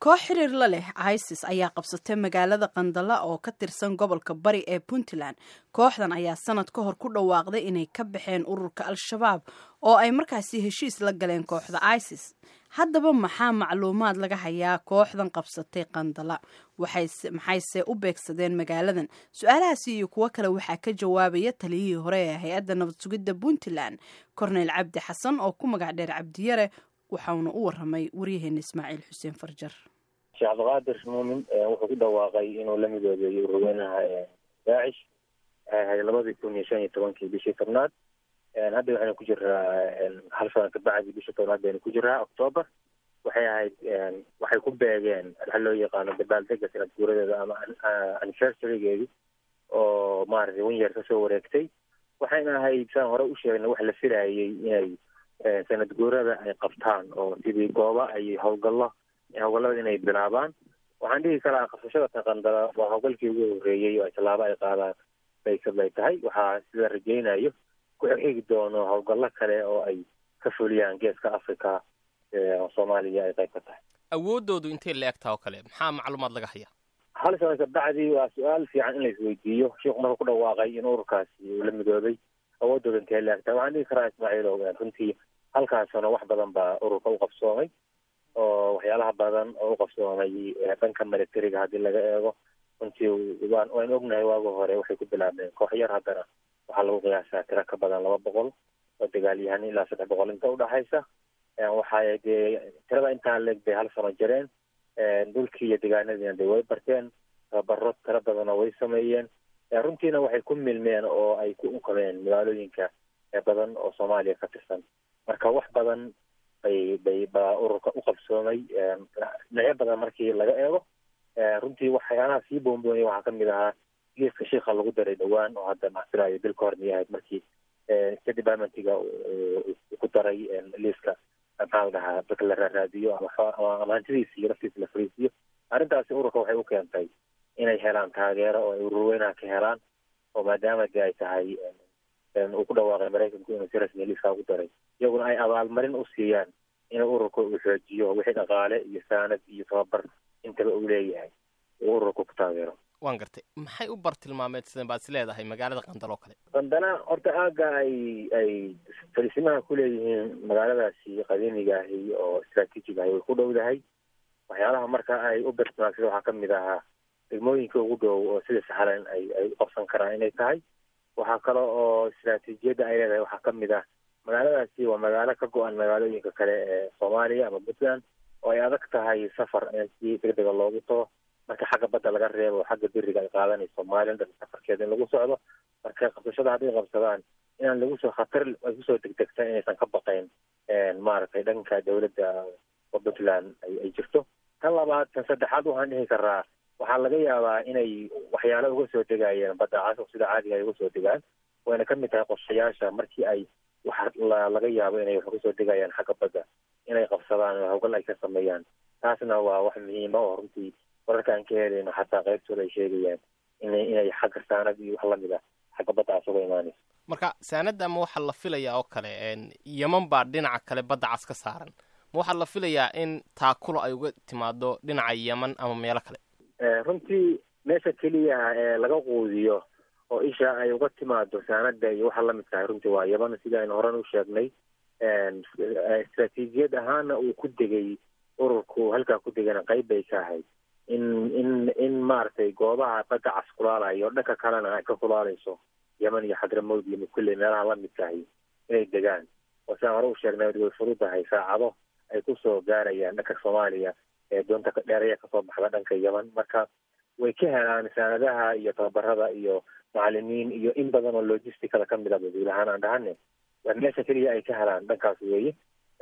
koox xiriir la leh isis ayaa qabsatay magaalada qandala oo ka tirsan gobolka bari ee puntland kooxdan ayaa sanad ka hor ku dhawaaqday inay ka baxeen ururka al-shabaab oo ay markaasi heshiis la galeen kooxda isis haddaba maxaa macluumaad laga hayaa kooxdan qabsatay qandala maxayse u beegsadeen magaaladan su-aalahaasi iyo kuwo kale waxaa ka jawaabaya taliyihii hore ee hay-adda nabad sugidda puntland korneyl cabdi xasan oo ku magac dheer cabdiyare waxauna u waramay waryaheena ismaaciil xuseen farjar sheekh cabdiqaadir muumin wuxuu ku dhawaaqay inuu la midoobeeyey ururweynaha daacish waxay ahayd labadii kun iyo shan iyo tobankii bishii tobnaad hadda waxaynu ku jiraa hal sana kabacdi bishii tobnaad baynu ku jiraa octoober waxay ahayd waxay ku beegeen waxa loo yaqaano dabaaldega sanad guuradeeda ama anniversarigeedi oo maaragtay wan yeer kasoo wareegtay waxayna ahayd saan hore u sheegnay wax la filayay inay sanad guurada ay qabtaan oo sidii gooba ay howlgallo howlgallada inay bilaabaan waxaan dhihi karaa qabsashada taqandala waa howlgalkii ugu horreeyey oo tallaabo ay qaadaan baysad bay tahay waxaa sida rajaynayo ku xigi doono howlgallo kale oo ay ka fuliyaan geeska africa soomaaliya ay qayb ka tahay awooddoodu intay la egtaa oo kale maxaa macluumaad laga hayaa hal sana kabacdi waa su-aal fiican in la isweydiiyo sheikhu marka ku dhawaaqay in ururkaasi uu la midoobay awooddooda intay la egtaa waxaan dhihi karaa ismaaciilow runtii halkaas sano wax badan baa ururka u qabsoomay oo waxyaalaha badan oo u qabsoomay dhanka militariga haddii laga eego runtii waan waynu ognahay waagi hore waxay ku bilaabeen koox yar haddana waxaa lagu qiyaasaa tiro ka badan laba boqol oo dagaalyahan ilaa saddex boqol inta udhaxaysa waxay dee tirada intaa leeg bay hal sano jireen dhulkii iyo degaanadiina de way barteen tababaro tiro badanoo way sameeyeen runtiina waxay ku milmeen oo ay ku unkameen magaalooyinka badan oo soomaaliya ka tirsan marka wax badan bay bay baa ururka u qabsoomay dhinacyo badan markii laga eego runtii waxyaalaha sii boonboonaya waxaa kamid ahaa liiska shiika lagu daray dhowaan oo hadda maxfilaayo bil ka hor miyay ahayd markii state departmentiga ku daray liiska maxaa la dhahaa dadka la raaraadiyo ama hantidiisa iyo laftiisa la fariisiyo arrintaasi ururka waxay u keentay inay helaan taageero oo ay ururweynaha ka helaan oo maadaama de ay tahay uu ku dhawaaqay maraykanku inuu si rasmiya liiskaa ku daray iyaguna ay abaalmarin u siiyaan in ururka uu xoojiyo wixii dhaqaale iyo saanad iyo tababar intaba uu leeyahay uu ururka ku taageero waan gartay maxay u bartilmaameedsadeen baad is leedahay magaalada qandalo kale qandana horta aagga ay ay fariisimaha ku leeyihiin magaaladaasi qadiimiga ahi oo istraatiijig ahi way ku dhowdahay waxyaalaha marka ay u bartilmaamsada waxaa kamid ahaa degmooyinka ugu dhow oo sida sahlan ay ay u qabsan karaan inay tahay waxaa kale oo istraatiijiyadda ay leedahay waxaa kamid ah magaaladaasi waa magaalo ka go-an magaalooyinka kale ee soomaaliya ama puntland oo ay adag tahay safar in si degdega loogu tago marka xagga badda laga reebo xagga beriga ay qaadanayso somalilan dhan safarkeeda in lagu socdo marka qabsashada hadday qabsadaan inaan lagu soo khatar ay kusoo degdegta inaysan ka baqayn maaragtay dhanka dawladda oo puntland ay jirto tan labaad tan saddexaad waxaan dhihi karaa waxaa laga yaabaa inay waxyaalo uga soo degayeen badda cas sida caadiga ay uga soo degaan wayna kamid tahay qorshayaasha markii ay wax laga yaabo inay wax uga soo degayaan xagga badda inay qabsadaan oo hawgal ay ka sameeyaan taasna waa wax muhiima oo runtii wararka aan ka helayno xataa qaybtooda ay sheegayaan inay inay xagga saanad iyo wax lamid ah xagga badda cas uga imaanayso marka saanadda ma waxaa la filayaa oo kale yeman baa dhinaca kale badda cas ka saaran ma waxaa la filayaa in taakulo ay uga timaado dhinaca yeman ama meelo kale runtii meesha keliya ee laga quudiyo oo isha ay uga timaado saanada iyo waxa lamid tahay runtii waa yeman sida aynu horan u sheegnay istraatiijiyad ahaana uu ku degay ururku halkaa ku degana qayb bay ka ahayd in in in maaragtay goobaha badda cas kulaalayo dhanka kalena ay ka kulaalayso yeman iyo xadramowd iyo kulley meelaha lamidkahi inay degaan oo sidaan hore u sheegnay way furudahay saacado ay kusoo gaarayaan dhanka soomaaliya ee doonta dheeraya kasoo baxda dhanka yeman marka way ka helaan saanadaha iyo tababarada iyo macalimiin iyo in badan oo logisticada kamid a baduul ahaan aan dhahane waa meesha keliya ay ka helaan dhankaas weeye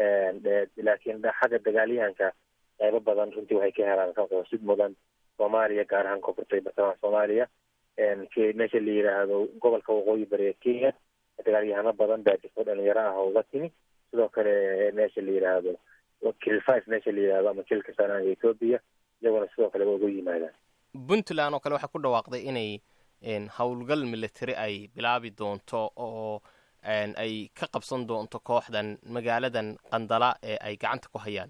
laakiin xagga dagaalyahanka qaybo badan runtii waxay ka helaan sid mudan soomaaliya gaar ahaan koonfurta iyo bartamaha soomaaliya meesha la yidhaahdo gobolka waqooyi bari ee kenya dagaalyahano badan baa jirto dhalinyaro ah oo uga timi sidoo kale meesha la yidhaahdo kil five meesha la yidhahdo ama kilka sanaa ethoobia iyaguna sidoo kale waa uga yimaadaan puntland oo kale waxay ku dhawaaqday inay howlgal military ay bilaabi doonto oo ay ka qabsan doonto kooxdan magaaladan qandala ee ay gacanta ku hayaan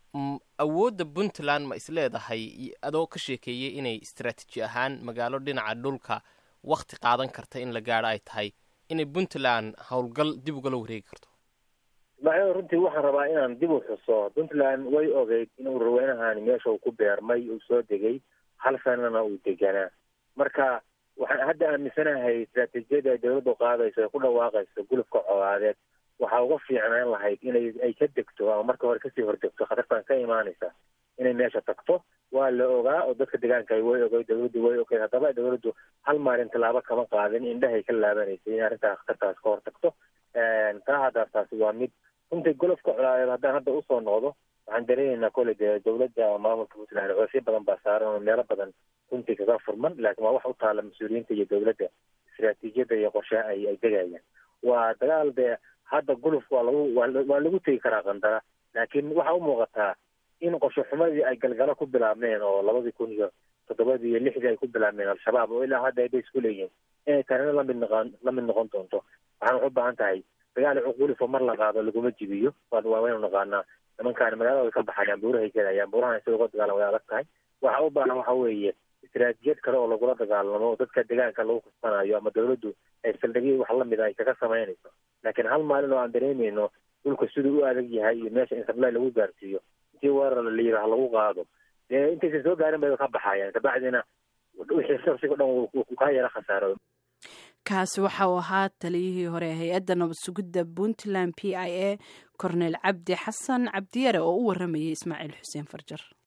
awoodda puntland ma is leedahay adoo ka sheekeeyey inay istaraatiiji ahaan magaalo dhinaca dhulka wakti qaadan karta in la gaadho ay tahay inay puntland howlgal dib ugala wareegi karto ismaaciil runtii waxaan rabaa inaan dib u xuso puntland way ogeyd in ururweynahani meesha uu ku beermay uu soo degay hal sanana uu deganaa marka waxaan hadda aaminsanahay istaraatiijiyada ay dawladdu qaadayso ay ku dhawaaqayso gulufka colaadeed waxaa uga fiicnaan lahayd inay ay ka degto ama marka hore kasii hordegto khatartan ka imaanaysa inay meesha tagto waa la ogaa oo dadka deegaanka way ogay dawladdu way ogeyd haddaba dawladdu hal maalin tallaabo kama qaadin indhahay ka laabanaysay in arrintaa khatartaas ka hor tagto taa haddaas taasi waa mid runtii golofka colaadeed haddaan hadda usoo noqdo waxaan dareemaynaa kole dee dawladda maamulka puntland coosyo badan baa saaran oo meelo badan runtii kaga furman laakiin waa wax u taala mas-uuliyiinta iyo dawladda istaraatiijiyadda iyo qorshaha ay ay degayaan waa dagaal dee hadda guluf waa lagu waa lagu tegi karaa qandara laakiin waxaa u muuqataa in qorshe xumadii ay galgalo ku bilaabmeen oo labadii kun iyo toddobadii iyo lixdii ay ku bilaabmeen al-shabaab oo ilaa hadda ayba isku leeyihin inay tanina lamid noqon lamid noqon doonto waxaan wax u baahan tahay dagaal cuqulifo mar la qaado laguma jibiyo waa waynu naqaanaa nimankaani magaalada way ka baxayaan buurahay gelayaan buurahan sida uga dagaalan way adag tahay waxa u baahan waxa weeye istaraatijiyad kale oo lagula dagaalamo oo dadka deegaanka lagu kasbanayo ama dawladdu ay saldhigyo wax lamid ay kaga samaynayso laakiin hal maalin oo aan dareemayno dhulka siduu u adag yahay iyo meesha in sablay lagu gaarsiiyo intii weerar la yidhaah lagu qaado dee intaysan soo gaarin bay ka baxayaan kabacdina wixii shaqsiga dhan wuu kaa yara khasaaro kaasi waxa uu ahaa taliyihii hore hay-adda nabad sugidda puntland p i a cornel cabdi xasan cabdiyare oo u waramayay ismaaciil xuseen farjar